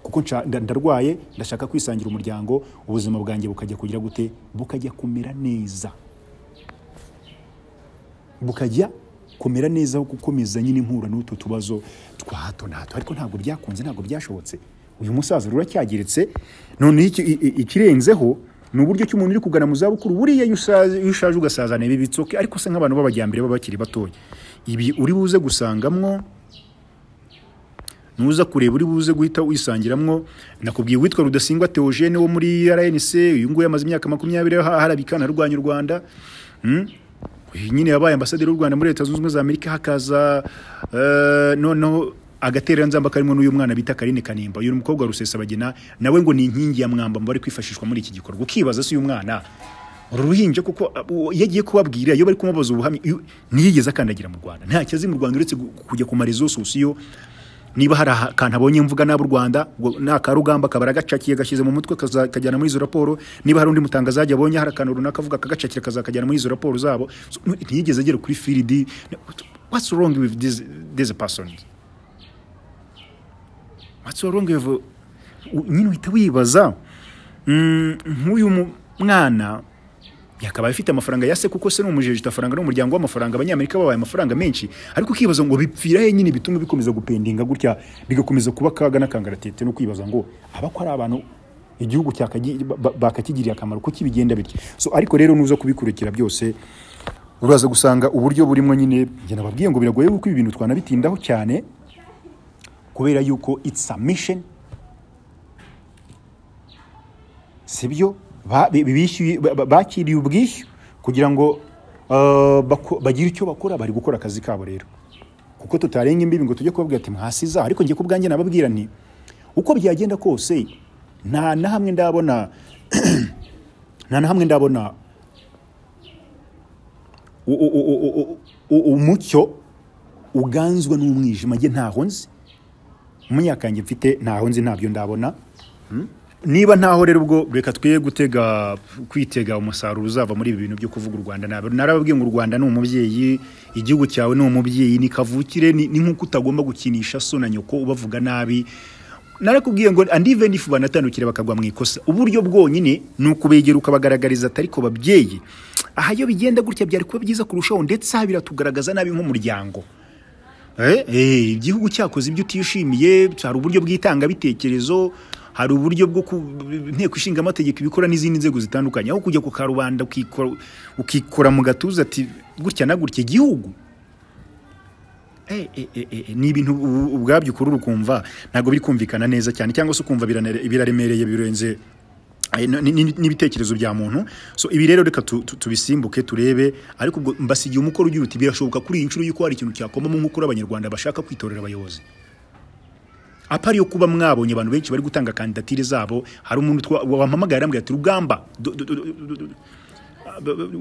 kuko nsha- nda- ndarwaye ndashaka kwisangira umuryango ubuzima bwanjye bukajya kugira gute bukajya kumera neza bukajya kumera neza aho gukomeza nyine impura n'utu tubazo twa hato na hato ariko ntabwo byakunze ntabwo byashobotse uyu musaza rero uracyageretse none iki- i- i- ikirenzeho ni uburyo ki umuntu uri kugana mu zabukuru buriya iyo usaze- iyo ushaje ugasazana ibi bitsoke ariko se nk'abantu b'abajyambere baba bakiri batoya ibi uri buze gusangamwo nuza kureba uri buze guhita wisangiramwo nakubwiye uwitwa rudasingwa theogene wo muri rnc uyu nguyu amaze imyaka makumyabiri aha- aharabikana arwanya u rwanda Mm? uyu nyine yabaye ambasaderi w'u rwanda muri leta zunze ubumwe za amerika hakaza eh, noneho agatereranzamba karimo n'uyu mwana bita karine kanimba uyu ni umukobwa wa rusesabagina nawe ngo ni inkingi ya mwamba mu bari kwifashishwa muri iki gikorwa ukibaza se uyu mwana uru ruhinja kuko uh, uwo- iyo agiye kubabwira iyo bari kumubaza ubuhamya iyo- ntiyigeze akandagira mu rwanda ntacyo azi mu rwanda uretse gu- kujya ku marezo sosiyo niba hari akantu abonye mvuga nabi u rwanda ngo ni akarugamba akaba aragacakiye agashyize mu mutwe kaza- kajyana muri izo raporo niba hari undi mutangazaji abonye hari akantu runaka avuga akagacakira akazakajyana muri izo raporo zabo So, n- ntiyigeze agera kuri firidi what's wrong with this, this person what's wrong with u- nyine uhita wibaza Mm, nk'uyu mu- mwana yakabaye afite amafaranga ya se kuko se ni umujejita faranga n'umuryango w'amafaranga abanyamerika babaye amafaranga menshi ariko ukibaza ngo bipfira he nyine bituma bikomeza gupendinga gutya bigakomeza kuba akaga n'akangaratete no kwibaza ngo aba ko ari abantu igihugu cyakagira- ba- bakakigirira akamaro kuko bigenda bityo so ariko rero nuza kubikurikira byose uraza gusanga uburyo burimo nyine njye nababwiye ngo biragoye kuko ibi bintu twanabitindaho cyane kubera yuko it's a mission sibyo Ba- bi- bishyuye- ba- ba- bakiriye ubwishyu kugira ngo uh, bako- bagire icyo bakora bari gukora akazi kabo rero kuko tutarenga imbibi ngo tujye kubabwira ati mwasiza ariko njye ku bwanjye nababwira nti uko byagenda kose nta na hamwe ndabona nta na hamwe ndabona u- u- u- u- u- u- umucyo uganzwa n'umwijima njye ntaho nzi umunyakange mfite ntaho nzi ntabyo ndabona niba ntaho rero ubwo reka twe gutega kwitega umusaruro uzava muri ibi bintu byo kuvuga u Rwanda ntabwo narababwiye ngo u Rwanda ni umubyeyi igihugu cyawe ni umubyeyi ni kavukire ni, ni nk'uko utagomba gukinisha so na nyoko ubavuga nabi narakubwiye ngo and even if banatandukira bakagwa mu ikosa uburyo bwonyine ni ukubegera ukabagaragariza atari ko babyeyi aha iyo bigenda gutya byari kuba byiza kurushaho ndetse aha biratugaragaza nabi nk'umuryango Eh, eh, igihugu cyakoze ibyo utishimiye hari uburyo bw'itangabitekerezo hari uburyo bwo ku inteko ishinga amategeko ibikora n'izindi nzego zitandukanye aho kujya ku karubanda ukikora ukikora mu gatuza ati gutya na gutya igihugu Eh, eh, eh, eh, ni ibintu u- u- ubwabyo ukurura ukumva ntabwo biri kumvikana neza cyane cyangwa se ukumva biranere- biraremereye birenze eh, n- n- n'ibitekerezo bya muntu so ibi rero reka tu- tu- tubisimbuke turebe ariko ubwo mbasigiye umukoro ugira uti birashoboka kuri iyi nshuro y'uko hari ikintu cyakomamo nk'uko uri abanyarwanda bashaka kwitorera abayobozi apari yo kuba mwabonye abantu benshi bari gutanga kandidatire zabo hari umuntu twa- wampamagaye arambwira ati rugamba do- do- do- do- do- do-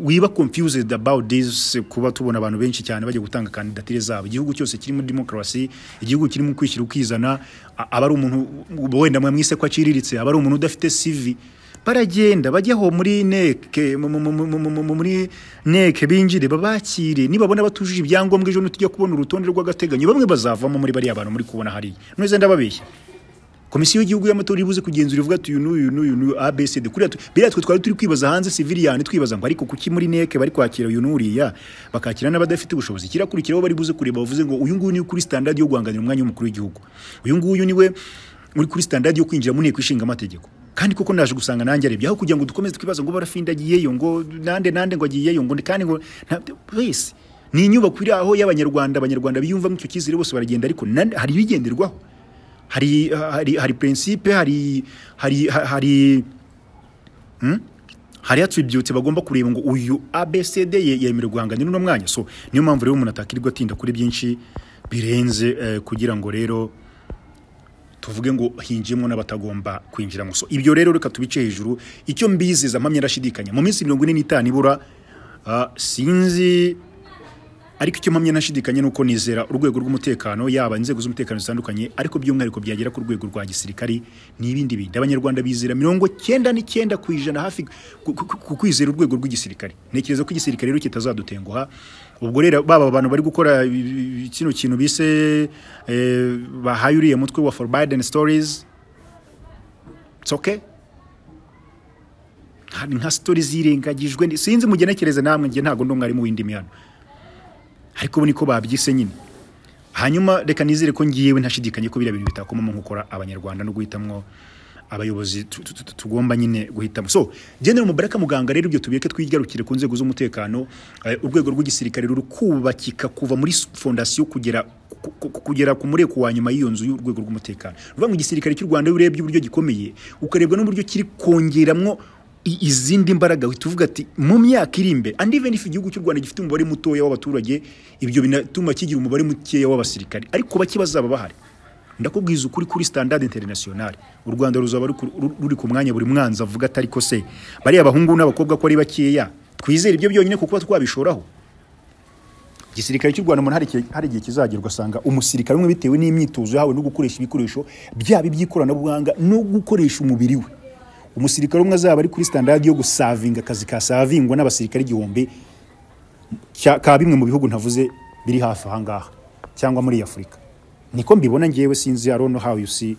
wiba confused about this kuba tubona abantu benshi cyane bajya gutanga kandidatire zabo igihugu cyose kirimo demokarasi igihugu kirimo kwishyira ukizana a- aba ari umuntu wenda mwamwise ko aciriritse aba ari umuntu udafite CV baragenda bajyaho muri neke mu- mu- mu- mu- mu- mu- muri neke binjire babakire nibabona batujuje ibyangombwa ejo ntitujya kubona urutonde rw'agateganyo bamwe bazavamo muri bariya bantu muri kubona hariya ntuze ndababeshya komisiyo y'igihugu y'amatora ibuze kugenzura ivuga ati uyu n'uyu n'uyu n'uyu abcd kuriya tu- biriya twe twari turi kwibaza hanze civiliyani twibaza ngo ariko kuki muri neke bari kwakira uyu n'uriya bakakira n'abadafite ubushobozi kirakurikiraho bari buze kureba bavuze ngo uyu nguyu niwe kuri standard yo guhanganira umwanya w'umukuru w'igihugu uyu nguyu niwe uri kuri standard yo kwinjira mu nteko ishinga amategeko kandi koko naje gusanga nanjye arebye aho kugira ngo dukomeze twibaza ngo barafindagiyeyo ngo nande nande ngo agiyeyo ngo kandi ngo nta- wese ni inyubako iri aho y'abanyarwanda abanyarwanda biyumvamo icyo cyizere bose baragenda ariko nan- hari ibigenderwaho hari hari hari principe hari hari hari hmm? hari attribute bagomba kureba ngo uyu ABCD ye- yemerewe guhangana n'uno mwanya so niyo mpamvu rero umuntu atakirirwa atinda kuri byinshi birenze eh, kugira ngo rero tuvuge ngo hinjiyemo n'abatagomba kwinjiramo so ibyo rero reka tubice hejuru icyo mbiziza mpamya ndashidikanya mu minsi mirongo ine n'itanu ibura ah, sinzi ariko icyo mpamya nashidikanya ni uko nizera urwego rw'umutekano yaba inzego z'umutekano zitandukanye ariko by'umwihariko byagera ku rwego rwa gisirikari n'ibindi bindi abanyarwanda bizera mirongo cyenda n'icyenda ku ijana hafi ku- ku- ku kwizera urwego rw'igisirikare ntekereza ko igisirikare rero kitazadutenguha ubwo rero baba bantu bari gukora i- i- i- kino kintu bise eh, bahaye uriya mutwe wa forbidden stories it's okay Nka- nka story zirengagijwe ndi- sinzi mugenekereze namwe njye ntabwo ndi umwarimu w'indimi hano ariko ubu niko babyise nyine hanyuma reka nizere ko ngiyewe ntashidikanye ko biriya bintu bitakomamo gukora abanyarwanda no guhitamwo abayobozi tu- tu- tu- tugomba nyine guhitamo so general mubaraka muganga rero ibyo tubireke twigarukire ku nzego z'umutekano eh, urwego rw'igisirikare ruri kubakika kuva muri s- fondasiyo kugera ku- ku- ku- kugera ku mureko wa nyuma y'iyo nzu y'urwego rw'umutekano ruvuga ngo igisirikare cy'u Rwanda iyo urebye uburyo gikomeye ukarebwa n'uburyo kiri kongeramwo i- izindi mbaraga tuvuga ati mu myaka iri imbere and even if igihugu cy'u Rwanda gifite umubare mutoya w'abaturage ibyo binatuma kigira umubare mukeya w'abasirikare ariko bake bazaba bahari ndakubwiza ukuri kuri standard international u Rwanda ruzaba ruri ku- ru- ruri ku mwanya buri mwanzi avuga atari ko se bariya abahungu n'abakobwa ko ari bakeya twizere ibyo byonyine kuko twabishoraho igisirikare cy'u Rwanda umuntu hari igihe- hari igihe kizagera ugasanga umusirikare umwe bitewe n'imyitozo yahawe no gukoresha ibikoresho byaba iby'ikoranabuhanga no gukoresha umubiri we umusirikare umwe azaba ari kuri standard yo gusavinga akazi kasavingwa n'abasirikare igihumbi cya- ka bimwe mu bihugu ntavuze biri hafi aha ngaha cyangwa muri afurika niko mbibona ngewe sinzi i don't know how you see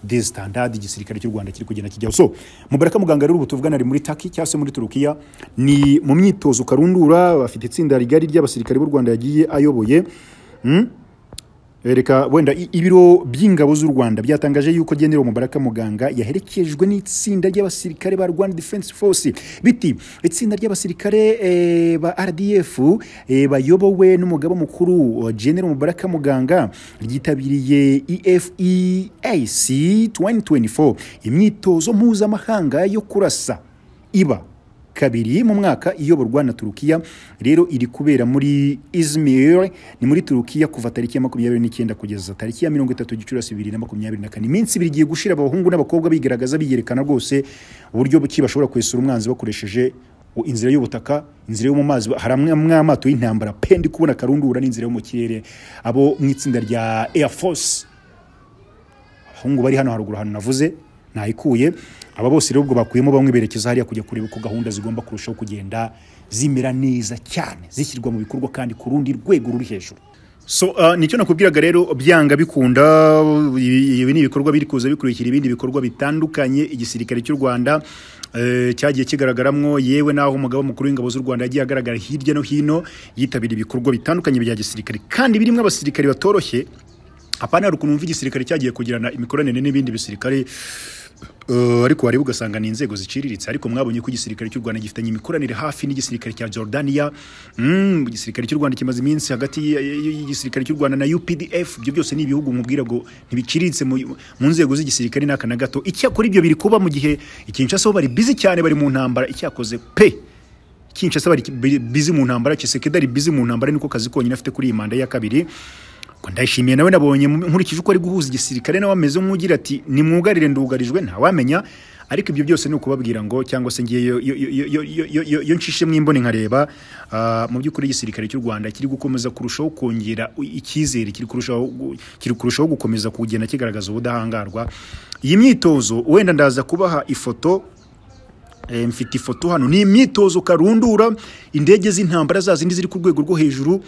de standard igisirikare cy'u Rwanda kiri kugenda kijyaho so mubaraka muganga rero ubu tuvugana ari muri Taki cyangwa se muri Turukiya ni mu myitozo karundura bafite itsinda rigari ry'abasirikare b'u Rwanda yagiye ayoboye reka wenda i- ibiro by'ingabo z'u rwanda byatangaje yuko general mubaraka muganga yaherekejwe n'itsinda ry'abasirikare ba rwanda defense force biti itsinda ry'abasirikare eh, ba rdf eh, bayobowe n'umugaba mukuru eh, general mubaraka muganga ryitabiriye efeac 2024 imyitozo mpuzamahanga yo kurasa iba kabiri mu mwaka iyoborwa na turukiya rero iri kubera muri izmir ni muri turukiya kuva tariki ya makumyabiri n'icyenda kugeza tariki ya mirongo itatu gicurasi bibiri na makumyabiri na kane iminsi ibiri igiye gushira abahungu n'abakobwa bigaragaza biyerekana rwose uburyo buki bashobora kwesura umwanzi bakoresheje u- inzira y'ubutaka inzira yo mu mazi hari amwe amwe amato y'intambara pe ndi kubona karundura n'inzira yo mu kirere abo mu itsinda rya air force abahungu bari hano haruguru ahantu navuze ntayikuye aba bose rero ubwo bakuyemo bamwe berekeza hariya kujya kureba uko gahunda zigomba kurushaho kugenda zimera neza cyane zishyirwa mu bikorwa kandi ku rundi rwego ruri hejuru so uh, nicyo nakubwiraga rero byanga bikunda ibi ibi ni ibikorwa biri kuza bikurikira ibindi bikorwa bitandukanye igisirikare cy'u rwanda eh, cyagiye kigaragaramo yewe naho umugaba mukuru w'ingabo z'u rwanda yagiye agaragara hirya no hino yitabira ibikorwa bitandukanye bya gisirikare kandi birimo abasirikare batoroshye apana hari ukuntu wumva igisirikare cyagiye kugirana imikoranire n'ibindi bisirikare eh, ariko wareba ugasanga ni inzego ziciriritse ariko mwabonye ko igisirikare cy'u rwanda gifitanye imikoranire hafi n'igisirikare cya jordania Mm, igisirikare cy'u rwanda kimaze iminsi hagati y- y- y'igisirikare cy'u rwanda na updf ibyo byose ni ibihugu mubwira ngo ntibiciriritse mu mu nzego z'igisirikare n'aka na gato icyakora ibyo biri kuba mu gihe ikinshasa bo bari bizi cyane bari mu ntambara icyakoze pe kinshasa bari bi- bizi mu ntambara kisekedi ari bizi mu ntambara niko kazi konyine afite kuri iyi manda ya kabiri ngo ndayishimiye nawe nabonye mu- nkurikije uko ari guhuza igisirikare nawe ameze nk'ugira ati nimwugarire ndugarijwe ntawamenya ariko ibyo byose ni ukubabwira ngo cyangwa se ngiye yo- yo- yo- yo- yo- yo- yo- yo ncishe mwimbone nkareba ah, mu by'ukuri igisirikare cy'u rwanda kiri gukomeza kurushaho kongera u- icyizere kiri kurushaho gu- kiri kurushaho gukomeza kugenda kigaragaza ubudahangarwa iyi myitozo wenda ndaza kubaha ifoto Eh, mfite ifoto hano ni imyitozo karundura indege z'intambara za zindi ziri ku rwego rwo hejuru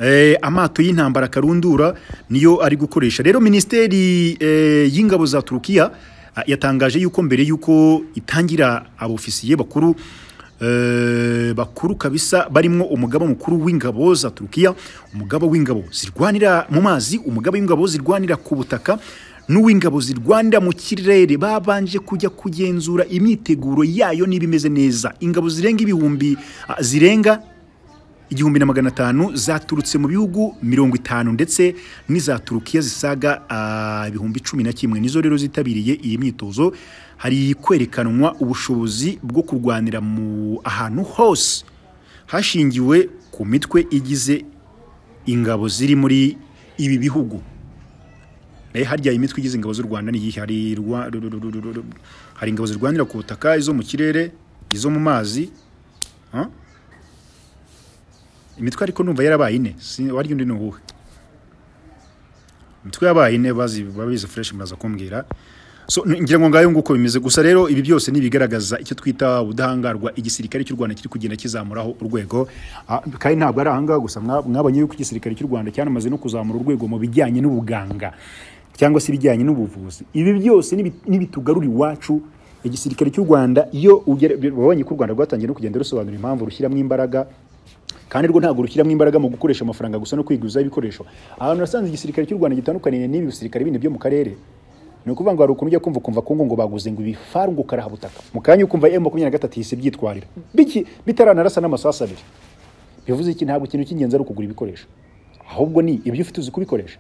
Eh, amato y'intambara karundura niyo ari gukoresha rero minisiteri eh, y'ingabo za turukiya ah, yatangaje yuko mbere y'uko itangira abofisiye bakuru eh, bakuru kabisa barimo umugaba mukuru w'ingabo za turukiya umugaba w'ingabo zirwanira mu mazi umugaba w'ingabo zirwanira ku butaka n'uw'ingabo zirwanira mu kirere babanje kujya kugenzura imyiteguro yayo niba imeze neza ingabo zirenga ibihumbi ah, zirenga igihumbi na magana atanu zaturutse mu bihugu mirongo itanu ndetse n'iza turukiya zisaga ah, ibihumbi cumi na kimwe nizo rero zitabiriye iyi myitozo hari kwerekanwa ubushobozi bwo kurwanira mu ahantu hose hashingiwe ku mitwe igize ingabo ziri muri ibi bihugu Eh, harya imitwe igize ingabo z'u rwanda niyihe hari rwa- ru- ru- ru- ru- ru- ru- hari ingabo zirwanira ku butaka izo mu kirere izo mu mazi ah? imitwe ariko numva yarabaye ine Si- warya undi ni uwuhe imitwe yabaye ine bazi babizi fresh muraza kumbwira so n- ngira ngo ngayo nguko bimeze gusa rero ibi byose ni ibigaragaza icyo twita ubudahangarwa igisirikare cy'u rwanda kiri kugenda kizamuraho urwego Ah, kandi ntabwo ari ahangaha gusa mwa- mwabonye yuko igisirikare cy'u rwanda cyanamaze no kuzamura urwego mu bijyanye n'ubuganga cyangwa se ibijyanye n'ubuvuzi ibi byose nibi- nibitugarura iwacu igisirikare cy'u rwanda iyo ugere- babonye ko u rwanda rwatangiye no kugenda rusobanura impamvu rushyiramo imbaraga kandi rwo ntabwo rushyiramo imbaraga mu gukoresha amafaranga gusa no kwiguza ibikoresho ahantu nasanze igisirikare cy'u rwanda gitandukaniye n'ibi bisirikare bindi byo mu karere ni ukuvuga ngo hari ukuntu ujya kumva ukumva kungu ngo baguze ngo ibifaru ngo karaha butaka mu kanya ukumva emu makumyabiri na gatatu ihise byitwarira Biki- bitaranarasa n'amasasu abiri bivuze iki ntabwo ikintu cy'ingenzi ari ukugura ibikoresho ahubwo ni ibyo ufite uzi kubikoresha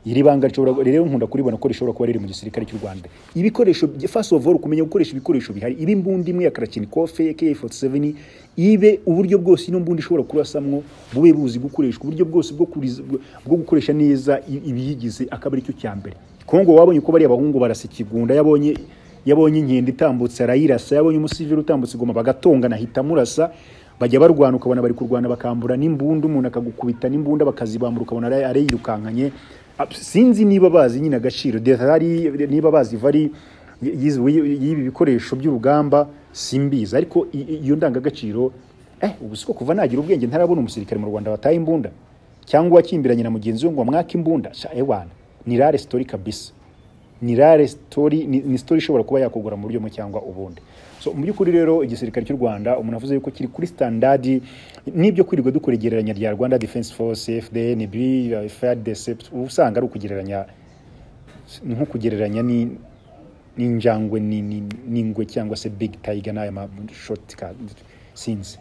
iri banga rishobora rero nkunda kuribona ko rishobora kuba riri mu gisirikare cy'u Rwanda ibikoresho by- first of all kumenya gukoresha ibikoresho bihari ibi mbundi imwe ya Kalashnikov AK47 ibe uburyo bwose ino mbundi ishobora kurasamwo bube buzi gukoreshwa uburyo bwose bwo kuriza- bwo- bwo gukoresha neza i- ibiyigize akaba ari cyo cya mbere Kongo wabonye ko bari abahungu barasa ikigunda yabonye yabonye inkende itambutse arayirasa yabonye umusivili utambutse igoma bagatongana ahita amurasa bajya barwana ukabona bari kurwana bakambura n'imbunda umuntu akagukubita n'imbunda bakazibambura ukabona ara- arayirukankanye Ab- sinzi niba bazi nyine agaciro detari niba bazi vari y'ibi bikoresho by'urugamba simbizi ariko i- i- iyo ndangagaciro eh ubu siko kuva nagira ubwenge ntarabona umusirikare mu rwanda wataye imbunda cyangwa wakimbiranye na mugenzi we ngo mwaka imbunda sha ewana ni rare sitori kabisa ni rare story ni, ni story ishobora kuba yakugura mu buryo bumwe cyangwa ubundi so mu by'ukuri rero igisirikare cy'u rwanda umuntu avuze yuko kiri kuri standardi n'ibyo kwirirwa dukora igereranya rya rwanda defense force fdnb fadecept uba usanga ari ukugereranya ni nko kugereranya ni n'injangwe ni- ni- n'ingwe cyangwa se big tiger n'aya ma short sinzi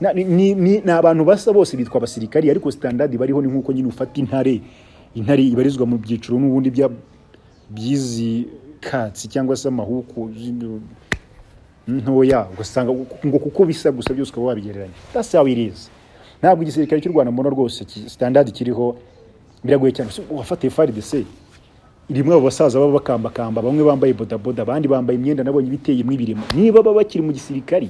Na- ni- ni ni- ni abantu basa bose bitwa abasirikari ariko standard bariho ni nk'uko nyine ufata intare intare ibarizwa mu byiciro n'ubundi bya byizi katsi cyangwa se amahuku zino ntoya ugasanga ngo kuko bisa gusa byose ukaba wabigereranya that's how it is ntabwo igisirikare cy'u rwanda mbona rwose ki- standard kiriho biragoye cyane wafatiye faridese rimwe abo basaza baba bakambakamba bamwe bambaye bodaboda abandi bambaye imyenda nabonye ibiteyemo ibirimo niba baba bakiri mu gisirikari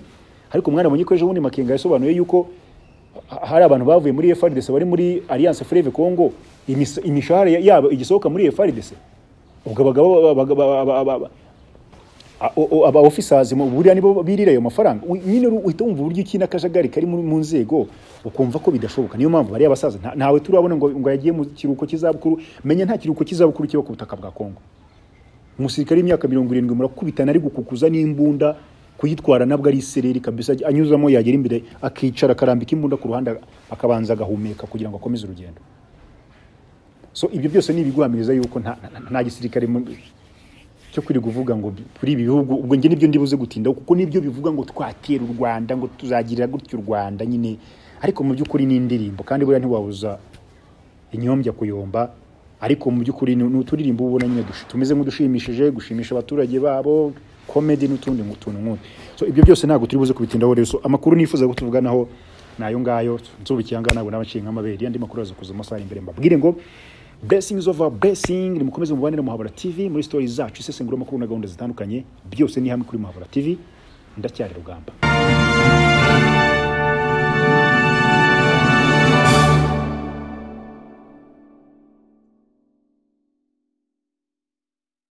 ariko umwana abonye ko ejo bundi makenga yasobanuye yuko ha- hari abantu bavuye muri FRDC bari muri Alliance Fleuve Congo imis- imishahara ya- yabo igisohoka muri FRDC ubwo abagabo baga- ba- ba- ba- ba- a- o- o- aba officers mu buriya nibo birira ayo mafaranga Ui- nyine uru- uhita wumva uburyo iki n'akajagari kari muri- mu nzego ukumva ko bidashoboka niyo mpamvu bariya basaza nta- ntawe turabona ngo ngo yagiye mu kiruhuko cy'izabukuru menya nta kiruhuko cy'izabukuru kiba ku butaka bwa Kongo umusirikare w'imyaka mirongo irindwi murakubitana ari gukukuza n'imbunda kuyitwara nabwo ari isereri kabisa anyuzamo yagera imbere akicara akarambika imbunda ku ruhande akabanza agahumeka kugira ngo akomeze urugendo so ibyo byose ni ibigwamiriza yuko nta, nta- nta gisirikare mu- cyo kuri kuvuga ngo bi- kuri ibi bihugu ubwo njye nibyo ndibuze gutinda kuko nibyo bivuga ngo twatera u Rwanda ngo tuzagirira gutya u Rwanda nyine ariko mu by'ukuri ni indirimbo kandi buriya ntiwabuza inyombya kuyomba ariko mu by'ukuri ni ni uturirimbo ubona nyine dushi- tumeze nk'udushimishije gushimisha abaturage babo komedi n'utundi ngu- tuntu nk'utu so ibyo byose ntabwo turi buze kubitindaho rero so amakuru nifuza ko tuvuganaho ni ayo ngayo nsubikiye ahangaha ntabwo nabaciye nk'amabere andi makuru aza kuza mu masaha ari imbere mbabwire ngo blessings of our blessing nimukomeze mubanire muhabura tv muri stories zacu isesengura amakuru na gahunda zitandukanye byose ni hamwe kuri muhabura tv ndacyari rugamba